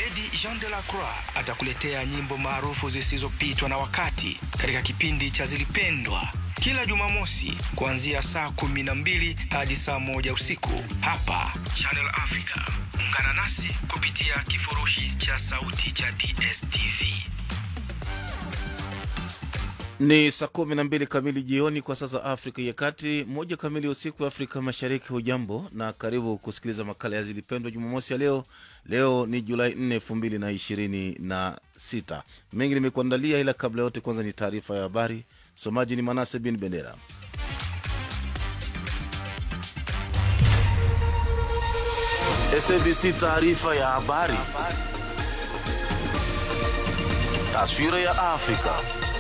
Abedi Jean de la Croix atakuletea nyimbo maarufu zisizopitwa na wakati katika kipindi cha Zilipendwa kila Jumamosi kuanzia saa kumi na mbili hadi saa moja usiku hapa Channel Africa. Ungana nasi kupitia kifurushi cha sauti cha DSTV. Ni saa kumi na mbili kamili jioni kwa sasa Afrika ya Kati, moja kamili usiku Afrika Mashariki. Hujambo na karibu kusikiliza makala ya Zilipendwa Jumamosi ya leo. Leo ni Julai 4 elfu mbili na ishirini na sita. Mengi nimekuandalia, ila kabla yote, kwanza ni taarifa ya habari. Msomaji ni Manase bin Bendera. SABC taarifa ya habari. Taswira ya Afrika.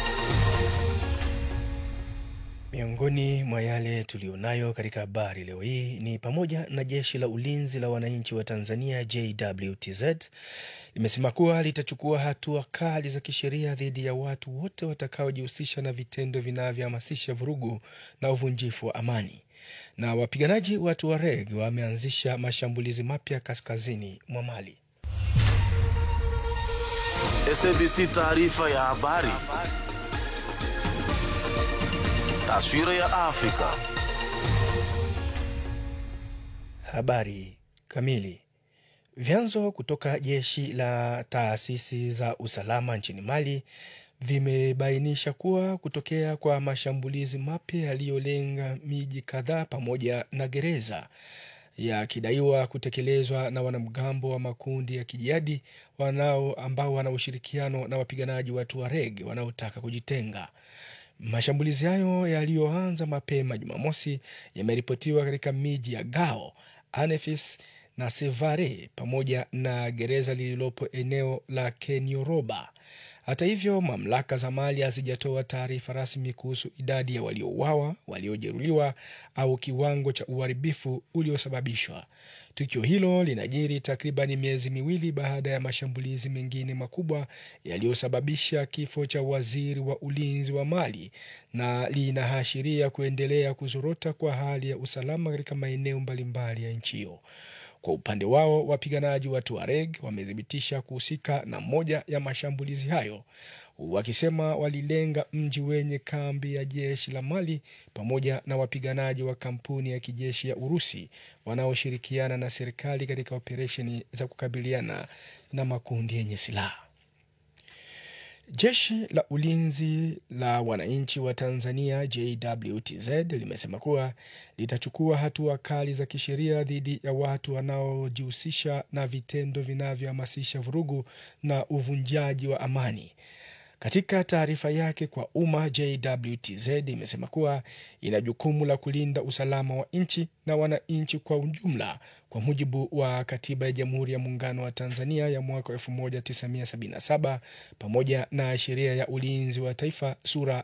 Miongoni mwa yale tulionayo katika habari leo hii ni pamoja na jeshi la ulinzi la wananchi wa Tanzania JWTZ limesema kuwa litachukua hatua kali za kisheria dhidi ya watu wote watakaojihusisha na vitendo vinavyohamasisha vurugu na uvunjifu wa amani. Na wapiganaji wa Tuareg wameanzisha mashambulizi mapya kaskazini mwa Mali. SABC taarifa ya habari. Taswira ya Afrika. Habari kamili. Vyanzo kutoka jeshi la taasisi za usalama nchini Mali vimebainisha kuwa kutokea kwa mashambulizi mapya yaliyolenga miji kadhaa pamoja na gereza yakidaiwa kutekelezwa na wanamgambo wa makundi ya kijihadi wanao ambao wana ushirikiano na wapiganaji wa Tuareg wanaotaka kujitenga. Mashambulizi hayo yaliyoanza mapema Jumamosi yameripotiwa katika miji ya Gao, Anefis na Sevare pamoja na gereza lililopo eneo la Kenioroba. Hata hivyo, mamlaka za Mali hazijatoa taarifa rasmi kuhusu idadi ya waliouawa, waliojeruhiwa au kiwango cha uharibifu uliosababishwa. Tukio hilo linajiri takribani miezi miwili baada ya mashambulizi mengine makubwa yaliyosababisha kifo cha waziri wa ulinzi wa Mali na linaashiria kuendelea kuzorota kwa hali ya usalama katika maeneo mbalimbali ya nchi hiyo. Kwa upande wao wapiganaji wa Tuareg wamethibitisha kuhusika na moja ya mashambulizi hayo, wakisema walilenga mji wenye kambi ya jeshi la Mali pamoja na wapiganaji wa kampuni ya kijeshi ya Urusi wanaoshirikiana na serikali katika operesheni za kukabiliana na makundi yenye silaha. Jeshi la ulinzi la wananchi wa Tanzania JWTZ limesema kuwa litachukua hatua kali za kisheria dhidi ya watu wanaojihusisha na vitendo vinavyohamasisha vurugu na uvunjaji wa amani. Katika taarifa yake kwa umma, JWTZ imesema kuwa ina jukumu la kulinda usalama wa nchi na wananchi kwa ujumla kwa mujibu wa Katiba ya Jamhuri ya Muungano wa Tanzania ya mwaka 1977 pamoja na Sheria ya Ulinzi wa Taifa sura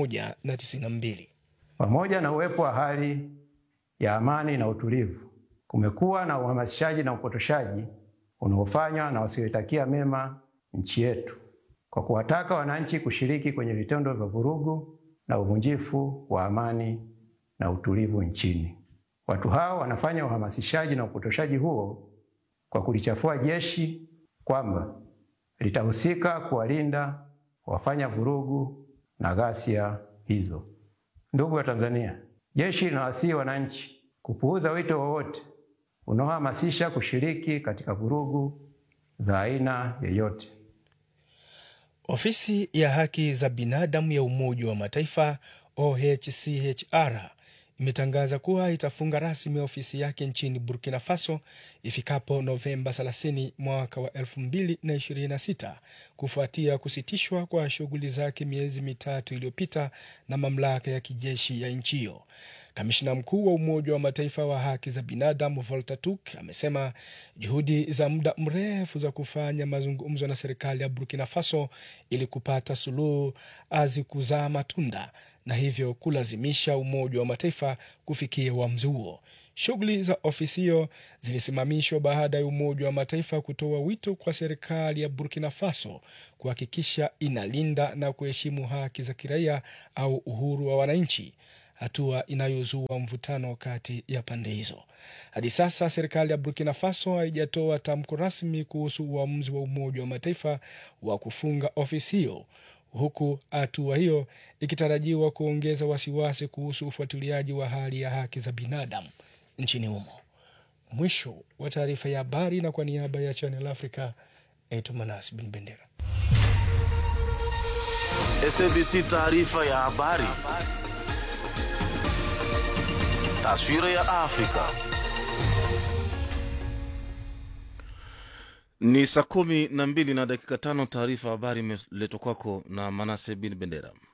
192. Pamoja na uwepo wa hali ya amani na utulivu, kumekuwa na uhamasishaji na upotoshaji unaofanywa na wasioitakia mema nchi yetu kwa kuwataka wananchi kushiriki kwenye vitendo vya vurugu na uvunjifu wa amani na utulivu nchini. Watu hao wanafanya uhamasishaji na upotoshaji huo kwa kulichafua jeshi kwamba litahusika kuwalinda wafanya vurugu na ghasia hizo. Ndugu wa Tanzania, jeshi linawasihi wananchi kupuuza wito wowote unaohamasisha kushiriki katika vurugu za aina yoyote. Ofisi ya haki za binadamu ya Umoja wa Mataifa OHCHR imetangaza kuwa itafunga rasmi ofisi yake nchini Burkina Faso ifikapo Novemba 30 mwaka wa 2026 kufuatia kusitishwa kwa shughuli zake miezi mitatu iliyopita na mamlaka ya kijeshi ya nchi hiyo. Kamishna mkuu wa Umoja wa Mataifa wa haki za binadamu Volker Turk amesema juhudi za muda mrefu za kufanya mazungumzo na serikali ya Burkina Faso ili kupata suluhu hazikuzaa matunda na hivyo kulazimisha Umoja wa Mataifa kufikia uamuzi huo. Shughuli za ofisi hiyo zilisimamishwa baada ya Umoja wa Mataifa kutoa wito kwa serikali ya Burkina Faso kuhakikisha inalinda na kuheshimu haki za kiraia au uhuru wa wananchi. hatua inayozua mvutano kati ya pande hizo. Hadi sasa serikali ya Burkina Faso haijatoa tamko rasmi kuhusu uamuzi wa Umoja wa Mataifa wa kufunga ofisi hiyo, huku hatua hiyo ikitarajiwa kuongeza wasiwasi kuhusu ufuatiliaji wa hali ya haki za binadamu nchini humo. Mwisho wa taarifa ya habari, na kwa niaba ya Channel Africa, naitwa Manas Bin Bendera. SABC taarifa ya habari. Taswira ya Afrika. Ni saa kumi na mbili na dakika tano. Taarifa ya habari imeletwa kwako na Manase Bin Bendera.